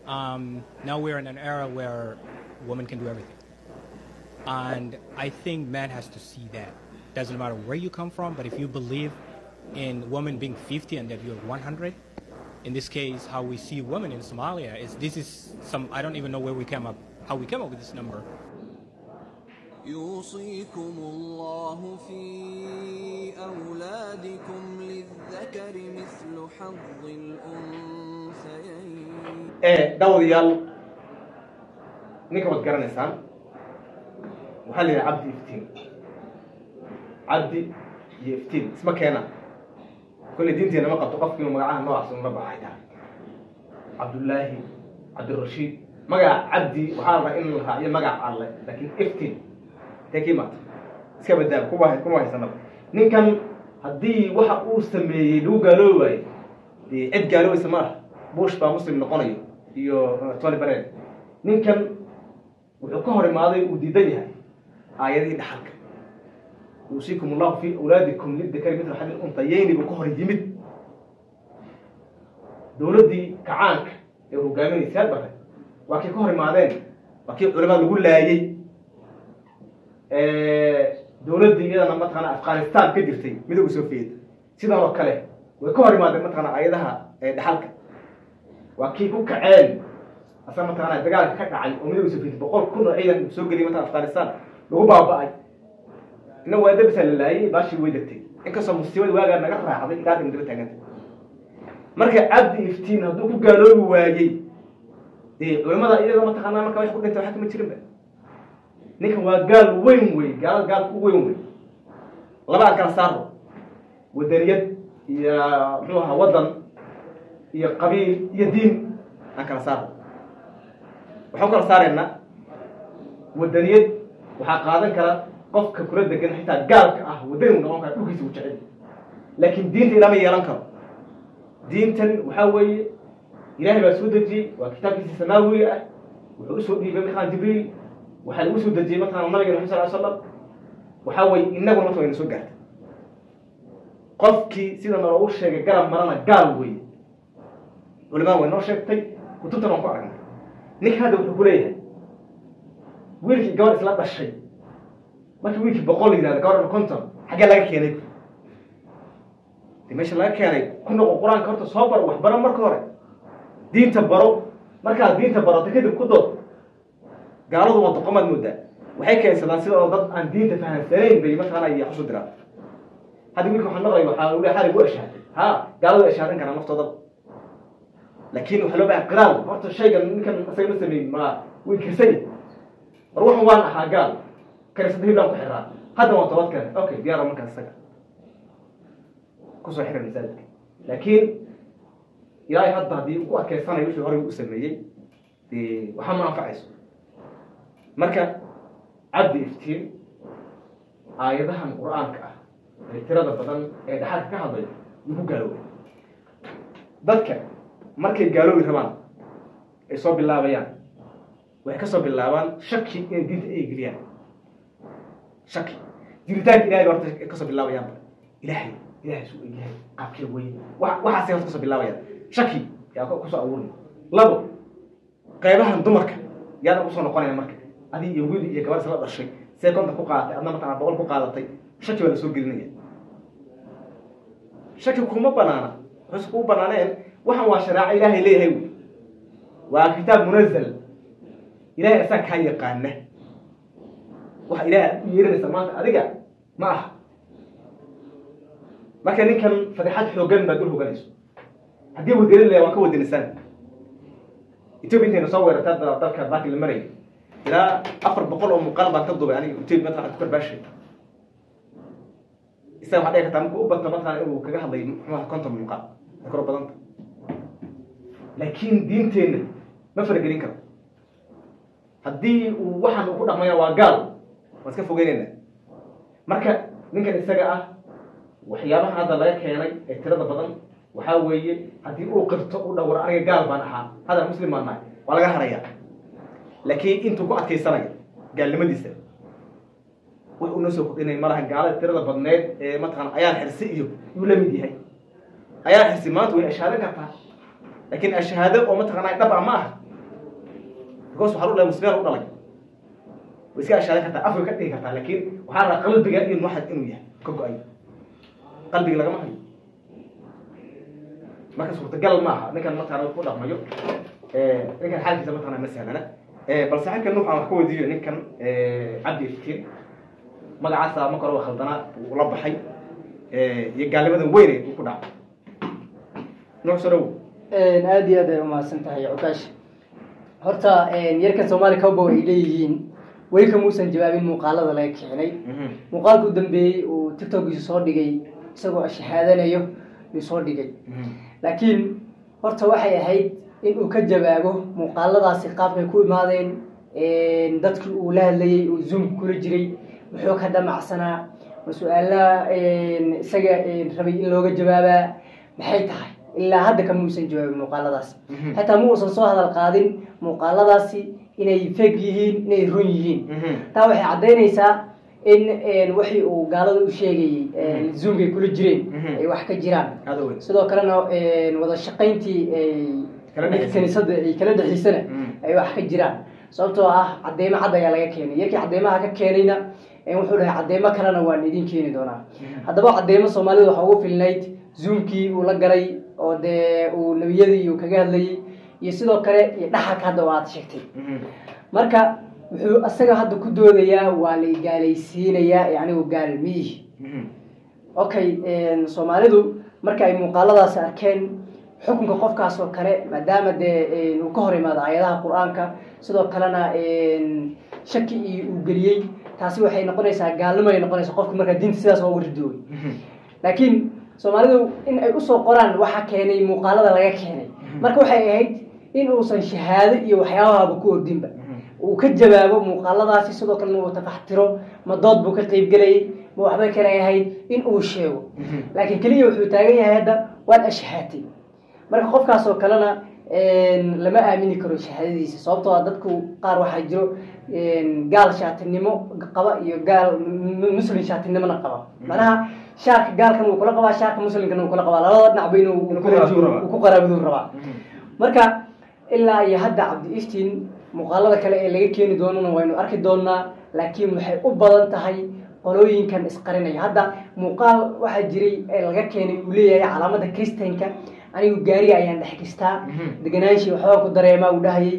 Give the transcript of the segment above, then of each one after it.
um, now we're in an era where women can do everything. And I think man has to see that. Doesn't matter where you come from, but if you believe in women being 50 and that you're 100, in this case, how we see women in Somalia is this is some, I don't even know where we came up, how we came up with this number. يوصيكم الله في أولادكم للذكر مثل حظ الأنثيين ee daawadayaal ninka waad garanaysaan waxaa la yidhaha cabdi iftiin cabdi iyo iftiin isma keena kolley diinteena ma qabto qofki inuu magacaha noocaas ula baxay tahay cabdullaahi cabdirashiid magaca cabdi waxaa la rabaa in la raaciyo magac alle laakiin iftiin intee ka imaata iska badaaba kuma kuma haysanaba ninkan haddii waxa uu sameeyey lagu gaaloobayo dee cid gaaloobaysa ma laha bush baa muslim noqonayo iyo tony baren ninkan wuxuu ka hor imaaday uu diidan yahay aayadihii dhaxalka yuusiikum allahu fi awlaadikum lidakari mithla xadil untayayni buu ka hor yimid dowladdii kacaanka ee hogaaminaysaa bare waa kii ka hor imaadeen waa kii culamada lagu laayey dowladdii iyadana mataqaana afghanistan ka jirtay midooda soviet sidan oo kale way ka hor imaadeen mataqaana aayadaha dhaxalka waa kii ku kaceen asa mataqaana dagaalka ka dhacay oo midooda soviet boqol kun oo ciidan soo geliyay mataqana afghanistan lagu baaba'ay ina waa dabisa la laayay baashii way degtay inkastoo musiibada waagaa naga raacday ilaa hadda daba taaganta marka cabdi iftiin hadduu ku gaaloobi waayey dee culamada iyada mataqaanaa marka wax ku dhintay waxa kama jirinba ninkan waa gaal weyn wey gaalada gaalka u weyn wey labaa kala saaro wadaniyad iyo muxuu ahaa waddan iyo qabiil iyo diin aan kala saarno waxaan kala saaraynaa wadaniyad waxaa qaadan kara qofka kula degan xitaa gaalka ah wadani u noqon kara dhulkiisa u jecel laakiin diinta ilama yeelan karo diintan waxaa weeye ilaahay baa soo dejiyey waa kitaabkiisa samaawiga ah wuxuu usoo dhiibay mataqana jibriil waxaa lagu soo dejiyey mataqana nabiga maxamed sal ly slam waxaa weeye inaguna marka wayna soo gaartay qofkii sida naloogu sheegay garab marana gaal weeye culimada way noo sheegtay kutubtan waan ku aragnay ninka hadda wuxuu ku leeyahay wiilkii gabadh isla dhashay markii wiilkii boqol yidhahda gabadhna konton xaggee laga keenay de meesha laga keenay ku noqo qur-aanka horta soo baro wax baro marka hore diinta baro markaad diinta barato kadib ku dood gaaladu waa doqomaad moodaa waxay keensadaan sidoo dad aan diinta fahamsanayn bay mataqaana iyo xusu diraan hadda wiilka waxaan maqlay waxaa uu xalig u eshaaday ha gaaladu eshaadan karaan naftooda laakiin waxaa loo baahay qiraal horta shaygan ninkan isaga ma sameyn ma way kirsay war waxan waan ahaa gaal karisada hiblaan ku xiraa hadda waan toobad keenay okay diyaara markaas isaga kusoo xiray masaajidka laakiin ilaahay hadda haddii ku adkeysanayo wixii horey u sameeyey dee waxaa ma anfacayso marka cabdi iftiin aayadahan qur-aanka ah ee tirada badan ee dhaxalka ka hadlay yuu ku gaaloobay dadka markay gaaloobi rabaan ay soo bilaabayaan waxay ka soo bilaabaan shaki inay diinta ay geliyaan shaki jiritaanka ilahay ba horta kasoo bilaabayaan ilahay ilahay suu egyahay qaabkee weye wa waxaasay horta kasoo bilaabayaan shaki yaa kusoo abuuray labo qaybahan dumarka yaada usoo noqonaya marka adig iyo wiil iyo gabadh isla dhashay see konta ku qaadatay adna mataqana boqol ku qaadatay shaki baa lasoo gelinaya shaki kuma banaana waxayse kuu banaaneen waxan waa shareeco ilaahay leeyahay wy waa kitaab munazal ilahay asaa kaa yaqaana waxa ilahay u yeeranaysa maanta adiga ma aha marka ninkan fadixad xoogan baad dul hoganayso haddii wadanin laya waan ka wadanisan ethiopia intayna soo weerarta hadda dalka baaki la maraya ilaa afar boqol oo muuqaal baan ka dubay aniga ethiopia mataqana ku karbaashay isaga waxaa dhici kartaa markuu u bato mataqana inuu kaga hadlay muxuuha konton muuqaal ay koro badanta laakiin diinteenna ma faragelin karo haddii uu waxaan uu ku dhaqmaya waa gaal waan iska fogeynayna marka ninkan isaga ah waxyaabaha hadda laga keenay ee tirada badan waxaa weeye haddii uu qirto u dhawro aniga gaal baan ahaa hadal muslim baan nahay waa laga harayaa laakiin intuu ku adkaysanayo gaalnimadiisa wax uu noo soo kordhinay malaha gaalada tirada badneed ee mataqana ayaan xirsi iyo yuu la mid yahay ayaan xirsi maanta way ashaadan kartaa laakiin ashahaado oo mataqana dhab ah ma aha because waxaa u dhalay muslimiin u dhalay way iska ashaadan kartaa afka ka dhigi kartaa laakiin waxaa rabaa qalbiga in waxad inuu yahay ka go-ay qalbiga lagama hayo marka suurtagal maaha ninkan mataqana ku dhaqmayo ninkan xaalkiisa mataqana ma sahlana bal saaxiibkan waxaan wax ka weydiiyo ninkan cabdi iftiin magacaasa marka hore waa khaldanaa uu la baxay iyo gaalnimadan weyne uu ku dhacay nuux soo dhawow aada iyo aad ay umahadsan tahay cukaash horta yarkan soomaali cowbow ay leeyihiin weli kamuusan jawaabin muuqaalada laga keenay muuqaalka u dambeeyey uu tiktokiisa soo dhigay isagoo shahaadanayo yuu soo dhigay laakiin horta waxay ahayd in uu ka jawaabo muuqaaladaasi qaabkay ku imaadeen dadkii uu la hadlayey uu zoomka kula jiray muxuu ka damacsanaa ma su-aalaha isaga rabay in looga jawaabaa maxay tahay ilaa hadda kamuusan jawaabin muuqaaladaasi xataa ma uusan soo hadal qaadin muuqaaladaasi inay feg yihiin inay run yihiin taa waxay caddaynaysaa in wixii uu gaalada u sheegayey zoomkay kula jireen ay wax ka jiraan aada weyn sidoo kalena wada shaqayntii Kala dhexaysay. kaniisada ay kala dhexaysana Mm. ay wax ka jiraan sababtoo ah cadeymo cad ayaa laga keenay yarkii cadeymaha ka keenayna eh, wuxuu dhahay cadeymo kalena waan idin keeni doonaa haddaba cadeymo soomaalida waxaa ugu filnayd zoomkii uu la galay oo dee uu nebiyadii uu kaga hadlayey iyo sidoo kale iyo dhaxalka hadda oo aad sheegtay marka wuxuu isaga hadda ku doodayaa waa la gaalaysiinayaa ee anigu gaal miihi okay soomaalidu marka ay muuqaaladaasi arkeen xukunka qofkaas oo kale maadaama dee uu ka hor imaado aayadaha qur-aanka sidoo kalena shaki iyo uu geliyey taasi waxay noqonaysaa gaalnimo ay noqonaysa qofka markaa diinta sidaas ooga ridoobay laakiin soomaalidu in ay usoo qoraan waxa keenay muuqaalada laga keenay marka waxay ahayd in uusan shahaado iyo waxyaabahaba ku ordinba uu ka jawaabo muuqaaladaasi sidoo kalena uu tafaxtiro ma dood buu ka qeybgelayay ma waxba kale ahayd in uu sheego laakiin keliya wuxuu taagan yahay hadda waad ashhaatay marka qofkaas oo kalena lama aamini karo shahaadadiisa sababtoo ah dadku qaar waxaa jiro gaal shaatinimo qaba iyo gaal muslim shaatinimona qaba macnaha shaarka gaalkan wuu kula qabaa shaarka muslimkana wuu kula qabaa labada dhinacba inuu Inuu ku qaraabadu rabaa. uu ku qaraabaduu rabaa marka ilaa iyo hadda cabdi iftiin muuqaalada kale ee laga keeni doonana waynu arki doonaa laakiin waxay u badan tahay qolooyinkan isqarinaya hadda muuqaal waxaa jiray ee laga keenay uu leeyahay calaamada kristanka anigu gaariga ayaan dhex gistaa deganaanshi waxbaa ku dareemaa uu dhahayay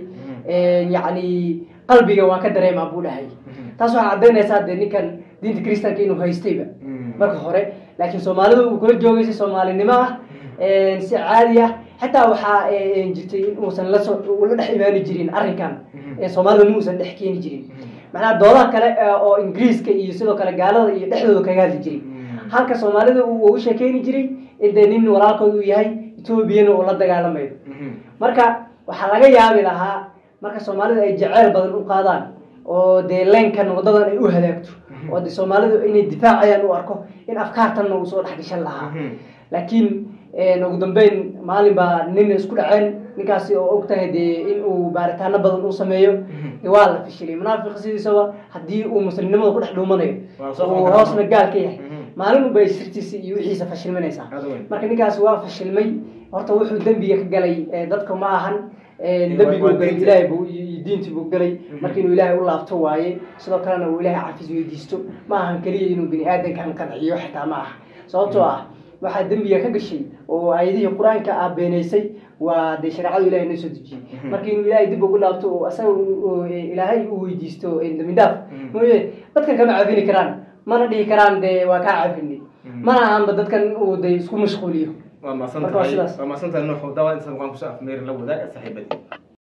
yacni qalbiga waan ka dareemaa buu dhahayay taas waxaa caddaynaysaa dee ninkan diinta kristanka inuu haystayba marka hore laakiin soomaalida uu kula joogay si soomaalinimo ah si caadi ah xataa waxaa jirtay in uusan lasoo ula dhex imaani jirin arrinkan soomaalida ma uusan dhex keeni jirin macnaha doodaha kale oo ingiriiska iyo sidoo kale gaalada iyo dhexdooda kaga hadli jiray halka soomaalida uu ugu sheekeyni jiray in dee nin walaalkood uu yahay etoobiyana uu la dagaalamayo marka waxaa laga yaabi lahaa marka soomaalida ay jeceyl badan u qaadaan oo dee leenkan wadadan ay u hadaagto oo de soomaalidu inay difaacayaan u arko in afkaartanna uu soo dhex gashan lahaa laakiin ugu dambeyn maalin baa nin isku dhaceen ninkaasi oo og tahay dee in uu baaritaano badan uu sameeyo de waa la fashilay munaafiq sidiisaba haddii uu muslimnimada ku dhex dhuumanayo Waa soo uu qaban hoosna karaa. gaal ka yahay Mhm. maalin unbay sirtiisa iyo wixiisa fashilminaysaa Aad weyn. marka ninkaasi waa fashilmay horta wuxuu dembiga ka galay eh, dadka ma ahan eh, dembiga waa uu galay diinta. ilaahay buu iyo iyo diintii buu galay marka inuu ilaahay u laabto waaye sidoo kalena uu ilaahay cafis weydiisto ma ahan keliya inuu bini aadankan qanciyo xitaa ma aha sababtoo ah waxaa dembiga ka gashay oo aayadihii qur-aanka ah beenaysay waa dee shareecadu ilahay noo soo dejiyey marka inuu ilaahay dib ugu laabto oo asaga uu- uu- ilaahay uu weydiisto eh, dembi dhaaf mooye dadkan kama cafini karaan mana dhihi karaan dee waa kaa cafini mana ahanba dadkan uu de isku mashquuliyo waa maasan Marka waa tahay sidaas. waa maasan tahay nuux dawa insan waan kusoo afmeerin la wadaag saaxiibadii